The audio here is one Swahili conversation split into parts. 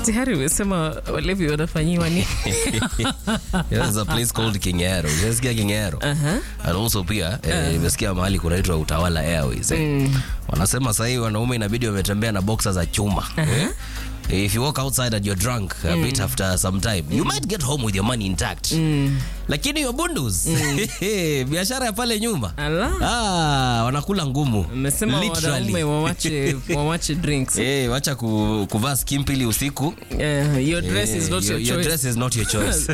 tayari umesema walevi wanafanyiwa ni There's a place called Kingero. Umesikia Kingero? And also pia eh, nimesikia mahali kunaitwa Utawala Airways. Eh. Wanasema sasa hivi wanaume inabidi wametembea na boxer za chuma. Eh? If you walk outside and you're drunk a bit after some time, you might get home with your money intact. Lakini your bundles, biashara ya pale nyuma. Ala. Ah, wanakula ngumu. Umesema Literally. wanaume wawache wawache drinks Eh, wacha ku, kuvaa skimpili usiku. Eh, your dress Eh, is not your, your, your choice dress is not your choice.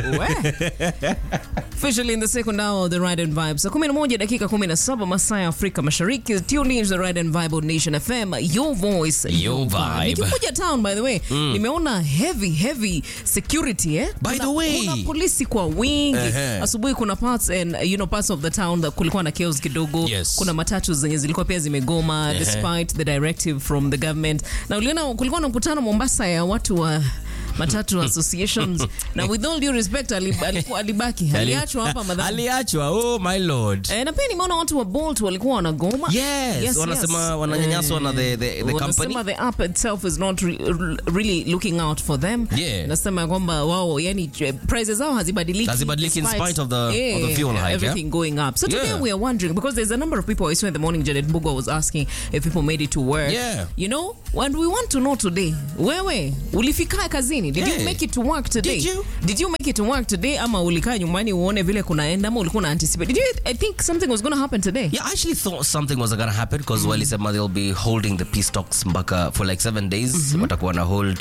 We. Officially in the second hour of the Ride and Vibe. Saa 11 dakika 17 masaa ya Afrika Mashariki. Tune in to the Ride and Vibe on Nation FM. Your voice, Your vibe. Nikikuja town by the way, nimeona heavy heavy security eh? By the Kuna- way. Kuna polisi kwa wingi. Ehe. Asubuhi kuna parts and you know parts of the town that kulikuwa na chaos kidogo. Yes. Kuna matatu zenye zilikuwa pia zimegoma Ehe. despite the directive from the government. Na uliona kulikuwa na mkutano Mombasa ya watu wa matatu associations na with all due respect ali- alikuwa- alibaki aliachwa hapa madhara aliachwa oh my lord Eh, na pia nimeona watu wa Bolt walikuwa wanagoma. Yes, wanasema wananyanyaswa na the- the- the Wanasema company. the app itself is not re really looking out for them. Yeah. Nasema ya kwamba wao yani eh, prices zao hazibadiliki. Hazibadiliki in despite- spite of the- Yeah, of the fuel hike, Everything going up. So today Yeah. we are wondering because there's a number of people I saw in the morning Janet Bugo was asking if people made it to work. Yeah. You know, and we want to know today. Wewe ulifika kazini? Did you Yeah. make it to work today? Did you? Did you make it to work today ama ulikaa nyumbani uone vile kunaenda ama ulikuwa na anticipate? Did you I think something was going to happen today? Yeah, I actually thought something was gonna happen because walisema they'll be holding the peace talks mpaka for like seven days. Watakuwa na hold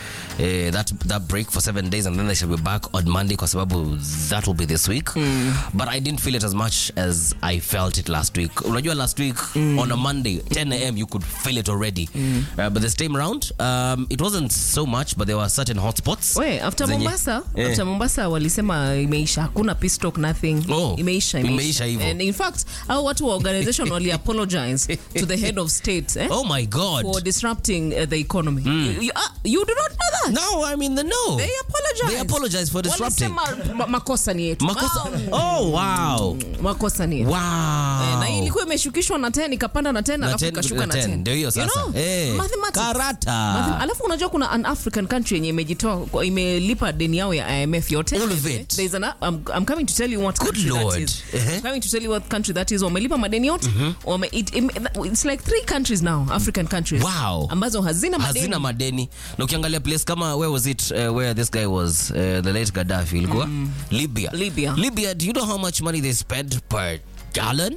eh, that that break for seven days and then they shall be back on Monday kwa sababu that will be this week. But I didn't feel it as much as I felt it last week. Unajua last week on a Monday 10 a.m. you could feel it already. Uh, but this time round um, it wasn't so much but there were certain hotspots. We, after zenye- Mombasa, Eh. after Mombasa walisema imeisha, hakuna peace talk nothing. Oh, imeisha, imeisha hivyo. And in fact, hao watu wa organization wali apologize to the head of state eh, Oh my god. for disrupting uh, the economy. You, you, ah, you do not know that? No, I mean the no. They apologize. They apologize for disrupting. Walisema ma- makosa ni yetu. Makosa. Ah, Oh wow. makosa ni yetu. Wow. Eh, na hii ilikuwa imeshukishwa na 10 ikapanda na 10 Na alafu 10, ikashuka na na 10. 10. Ndio hiyo You sasa. know, Eh, mathematics. karata. Mathema- alafu unajua kuna an african country yenye imejitoa kwa- imelipa deni yao ya imf yote All of it. There's an, I'm, I'm coming to tell you what Good country Lord. that is. Uh-huh. I'm coming to tell you what country that is wamelipa madeni yote Wame, it, it, it's like three countries now african countries Wow. ambazo hazina madeni hazina madeni na ukiangalia place kama where was it uh, where this guy was uh, the late Gaddafi ilikuwa Libya Libya. Libya do you know how much money they spent per gallon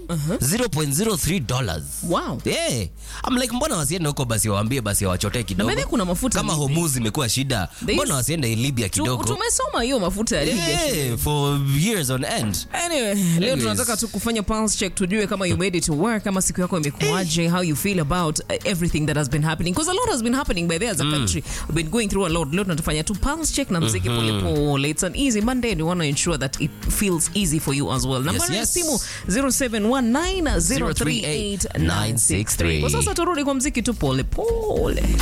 0.03 dollars wow yeah I'm like mbona wasiende huko basi waambie basi wawachotee kidogo by the way kuna mafuta kama Libya. Hormuz imekuwa shida There mbona is- wasiende Libya Tu- kidogo tumesoma hiyo mafuta ya Libya yeah for years on end Anyway, leo Anyways. tunataka tu kufanya pulse check tujue kama you made it to work kama siku yako imekuaje how you feel about uh, everything that has been happening because a lot has been happening by there as a country we've been going through a lot leo tunatufanya tu pulse check na mziki polepole it's an easy monday and we want to ensure that it feels easy for you as well nambari ya yes. simu 0719038963 kwa sasa turudi kwa mziki tu polepole